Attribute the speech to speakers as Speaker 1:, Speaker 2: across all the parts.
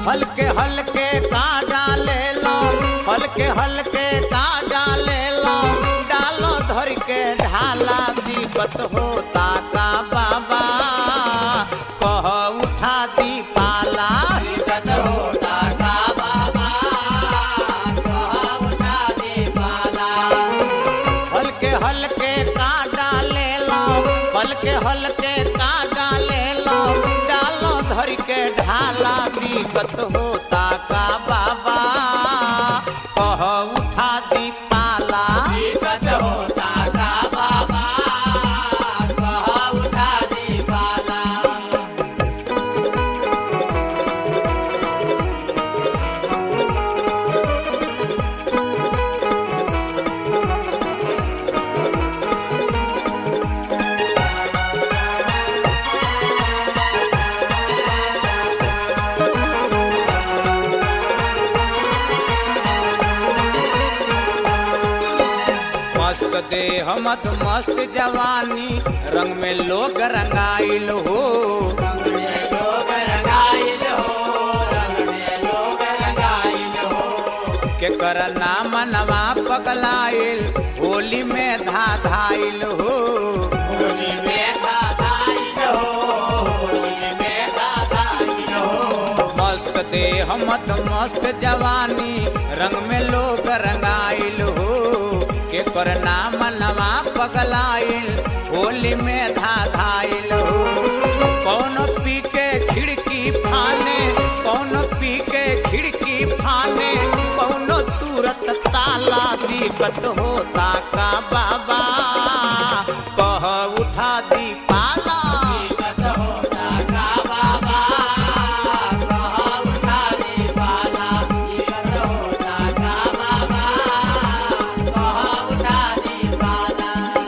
Speaker 1: हल्के हल्के का डाले लो हल्के हल्के का डाले लो डालो धर के ढाला दिक्कत होता का बाबा कह उठा दी पाला
Speaker 2: दिक्कत होता का बाबा कह उठा दे पाला
Speaker 1: हल्के हल्के का डाले लो हल्के हल्के का डाले लो डालो धर के ढाला दिक्कत होता का बाबा कह उठा दी पाला
Speaker 2: दिक्कत होता का बाबा कह उठा दे पाला
Speaker 1: मस्त देह मत मस्त जवानी रंग में लोग रंगाइल हो
Speaker 2: रंग में लोग रंगाइल हो रंग में लोग रंगाइल हो
Speaker 1: के कर नाम नवा पगलाइल होली में धा धाइल हो
Speaker 2: होली में धाधाइल हो होली में धाधाइल हो
Speaker 1: मस्त देह मत मस्त जवानी रंग में लोग रंगाइल हो के कर नाम नवा पगलाइल होली में धा धाइल हो कौन पी के खिड़की फाने कौन पी के खिड़की फाने कौन तुरत ताला दिक्कत होता का बाबा कह उठा दी पाला
Speaker 2: दिक्कत होता का बाबा कह उठा दे पाला दिक्कत होता का बाबा कह उठा दे पाला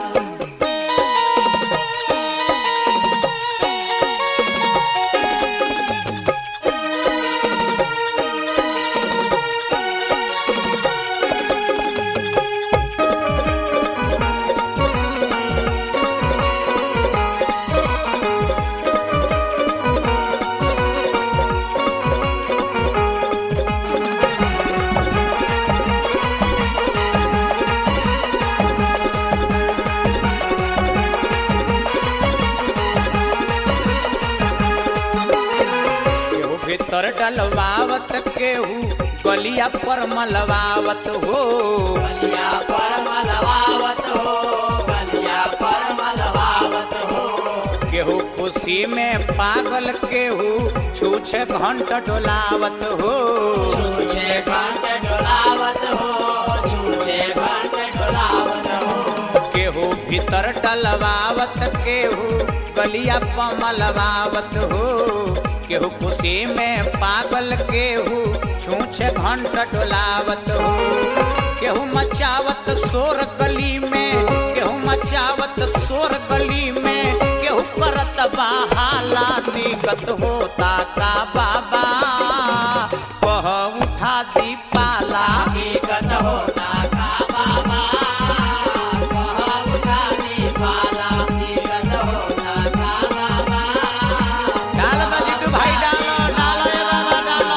Speaker 1: केहू भीतर डलवावत केहू गलिया पर मलवावत हो
Speaker 2: गलिया पर मलवावत हो गलिया पर मलवावत हो
Speaker 1: केहू खुशी में पागल केहू छूछे घंट डोलावत हो
Speaker 2: छूछे घंट डोलावत हो छूछे घंट डोलावत हो
Speaker 1: केहू भीतर डलवावत केहू गलिया पर मलवावत हो केहू खुशी में पागल केहू छूछे घंट डोलावत हो केहू मचावत शोर गली में केहू मचावत शोर गली में केहू करत बहाला दिक्कत होता का बाबा कह उठा दी पाला
Speaker 2: दिक्कत होता का बाबा कह उठा दे पाला दिक्कत होता का बाबा
Speaker 1: डालो तो जीतू भाई डालो डालो ये बाबा डालो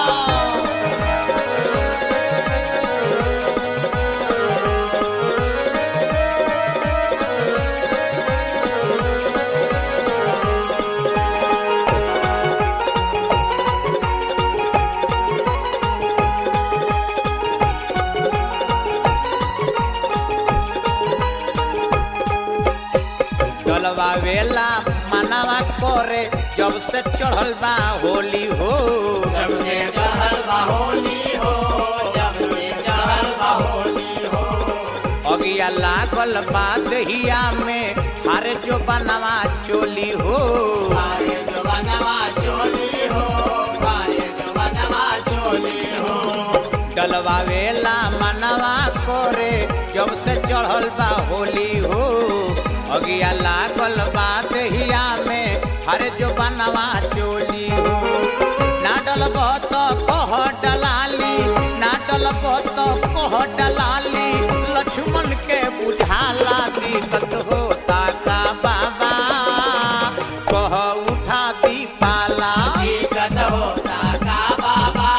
Speaker 1: डलवा वेला मनावा करे जब से चढ़ल बा होली हो
Speaker 2: जब से चढ़ल बा होली हो जब से चढ़ल बा होली हो
Speaker 1: अगिया लागल बा दहिया में हारे जो बनवा चोली हो
Speaker 2: पारे जो बनवा चोली हो पारे जो बनवा चोली हो
Speaker 1: डलवा वेला मनवा करे जब से चढ़ल बा होली हो अगिया लागल बा दहिया में हरे जो बनवा चोली हो ना डलब तो कह डलाली ना डलब तो कह डलाली लक्ष्मण के बुझाला दिक्कत होता का बाबा कह उठा दी पाला
Speaker 2: दिक्कत होता का बाबा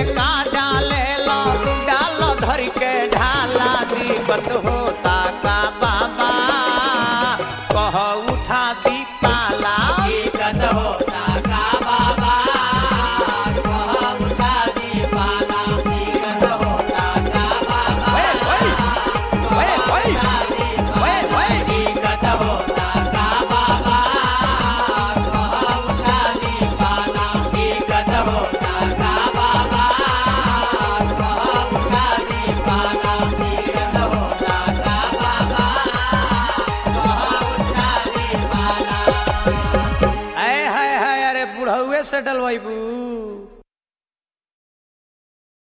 Speaker 1: का डाले लो डालो धर के ढाला दिक्कत होता का बाबा कह उठा दी पाला
Speaker 2: दिक्कत होता का बाबा कह उठा दी पाला दिक्कत होता का बाबा
Speaker 1: ओए, ओए, ओए, ओए, ओए, ओए।
Speaker 2: दिक्कत होता का बाबा कह उठा दी पाला दिक्कत होता का बाबा कह उठा दी पाला दिक्कत होता का बाबा कह उठा दी पाला
Speaker 1: ऐ है है अरे बुढ़ौए से डलवाइबू